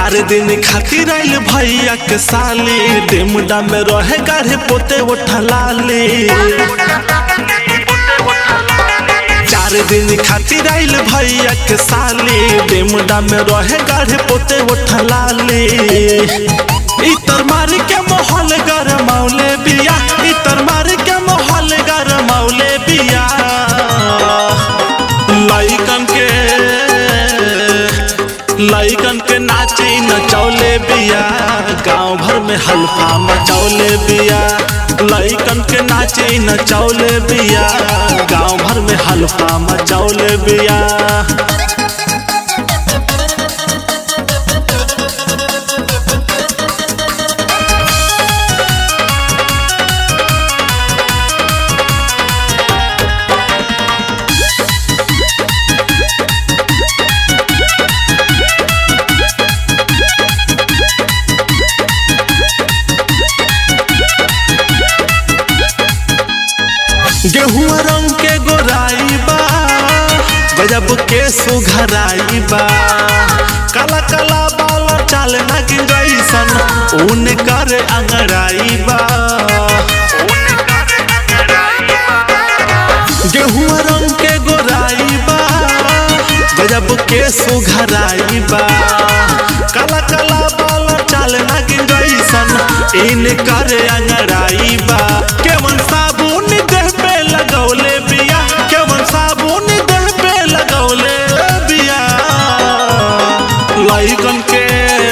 चार दिन खातिर आइल भैया के साली डेमडा में रहे गाढ़े पोते उठलाली चार दिन खातिर आइल भैया के साली डेमडा में रहे गाढ़े पोते उठलाली इतर मार के मोहल गरमौले बिया इतर मार के मोहल गरमौले बिया लइकन के लइकन के नाची नचौले बिया गांव भर में हल्फा मचौले बिया लइकन के नाची नचौले बिया गांव भर में हल्फा मचौले बिया गेहुआ रंग के गोराई बा गजब के सुघराई बा काला काला बाला चाल ना गिरैसन ऊन कर अंगड़ाई बा गेहुआ रंग के गोराई बा गजब के सुघराई बा काला काला बाला चाल ना गिरैसन इन कर अंगड़ाई बा केवन साबुन देह पे लगौले बिया केवन साबुन देह पे लगौले बिया लइकन के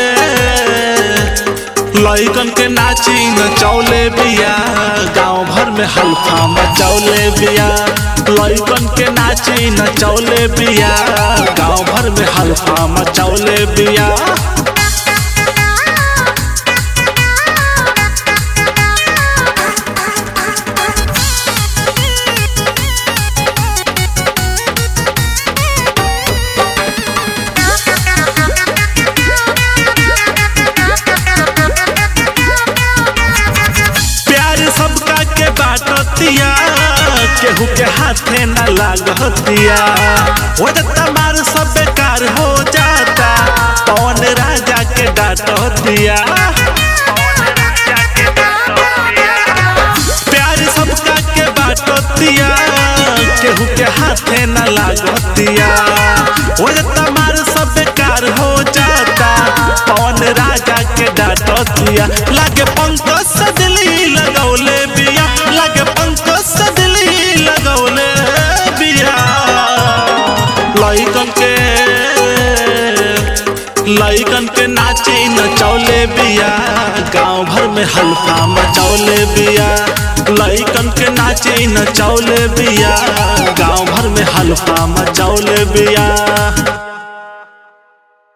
लइकन के नाची नचौले बिया गांव भर में हल्फा मचौले बिया लइकन के नाची नचौले बिया गांव भर में हल्फा मचौले बिया प्यार सबका के बाटतिया केहू के हाथे न लागतिया हो तमार सब बेकार हो जाता पवन राजा के डांटतिया प्यार सबका के बाटतिया केहू के हाथे न लागतिया हो तमार सब बेकार हो जाता पवन राजा के डांटतिया लागे पंकज सदली लगौले बिया लागे पंकज सदली लगौले बिया लइकन के लइकन के नाची नचौले बिया गांव भर में हल्फा मचौले बिया लइकन के नाची नचौले बिया गांव भर में हल्फा मचौले बिया